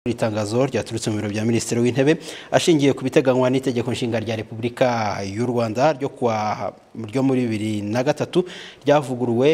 Muri itangazo ryaturutse mu biro bya Minisitiri w'Intebe ashingiye ku biteganywa n'itegeko nshinga rya Repubulika y'u Rwanda ryo kuwa ryo muri bibiri na gatatu ryavuguruwe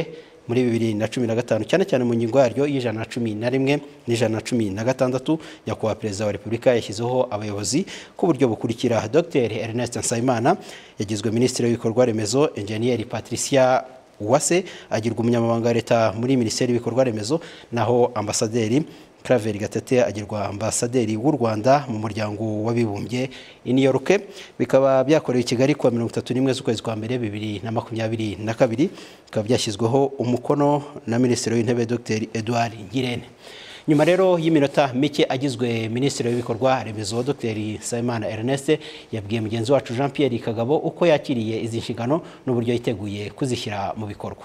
muri bibiri na cumi na gatanu cyane cyane mu ngingo yaryo y'ijana na cumi na rimwe n'ijana na cumi na gatandatu nyakubahwa perezida wa repubulika yashyizeho abayobozi ku buryo bukurikira dr ernest nsabimana yagizwe minisitiri w'ibikorwa remezo enjeniyeri patricia uwase agirwa umunyamabanga wa leta muri minisiteri y'ibikorwa remezo naho ambasaderi Claver Gatete agirwa ambasaderi w'u Rwanda mu muryango w'abibumbye i New York bikaba byakorewe i Kigali kuwa 31 z'ukwezi kwa mbere 2022 bikaba byashyizweho umukono na Minisitiri w'Intebe Dr Edouard Ngirente nyuma rero y'iminota mike agizwe minisitiri w'ibikorwa remezo dr nsabimana ernest yabwiye mugenzi wacu jean pierre kagabo uko yakiriye izi nshingano n'uburyo yiteguye kuzishyira mu bikorwa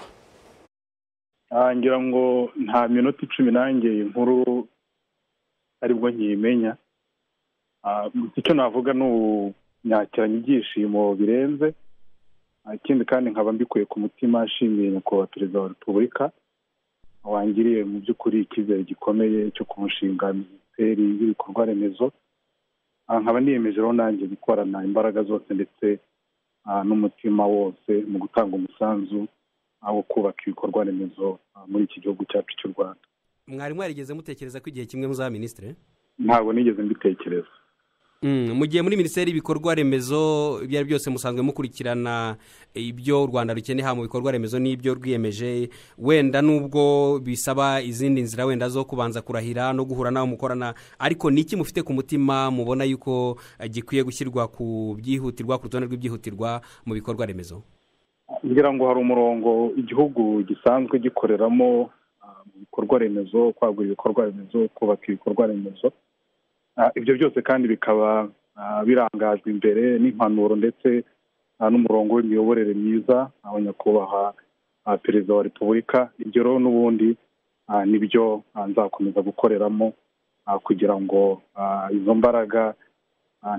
ngira ngo nta minota icumi nanjye inkuru aribwo nkiyimenya icyo navuga ni ubunyakiranya ibyishimo birenze ikindi kandi nkaba mbikuye ku mutima ashimiye nyakubahwa perezida wa repubulika wangiriye mu by'ukuri icyizere gikomeye cyo kumushinga minisiteri y'ibikorwa remezo nkaba niyemejeho nanjye gukorana imbaraga zose ndetse n'umutima wose mu gutanga umusanzu wo kubaka ibikorwa remezo muri iki gihugu cyacu cy'u rwanda mwari mwarigeze mutekereza ko igihe kimwe muzaba minisitiri ntabwo nigeze mbitekereza mu gihe muri minisiteri y'ibikorwa remezo ibyo ari byose musanzwe mukurikirana ibyo u rwanda rukeneye mu bikorwa remezo n'ibyo rwiyemeje wenda nubwo bisaba izindi nzira wenda zo kubanza kurahira no guhura nawe mukorana ariko ni iki mufite ku mutima mubona yuko gikwiye gushyirwa ku byihutirwa ku rutonde rw'ibyihutirwa mu bikorwa remezo ngira ngo hari umurongo igihugu gisanzwe gikoreramo mu bikorwa remezo kwagura ibikorwa remezo kubaka ibikorwa remezo ibyo byose kandi bikaba birangajwe imbere n'impanuro ndetse n'umurongo w'imiyoborere myiza nyakubahwa perezida wa repubulika ibyo rero n'ubundi nibyo nzakomeza gukoreramo kugira ngo izo mbaraga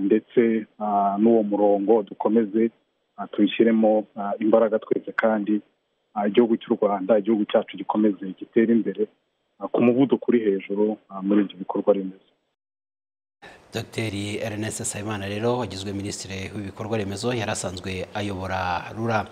ndetse n'uwo murongo dukomeze tubishyiremo imbaraga twese kandi igihugu cy'u rwanda igihugu cyacu gikomeze gitere imbere ku muvuduko uri hejuru muri ibyo bikorwa remezo dr ernest nsabimana rero wagizwe minisitiri w'ibikorwa remezo yari asanzwe ayobora rura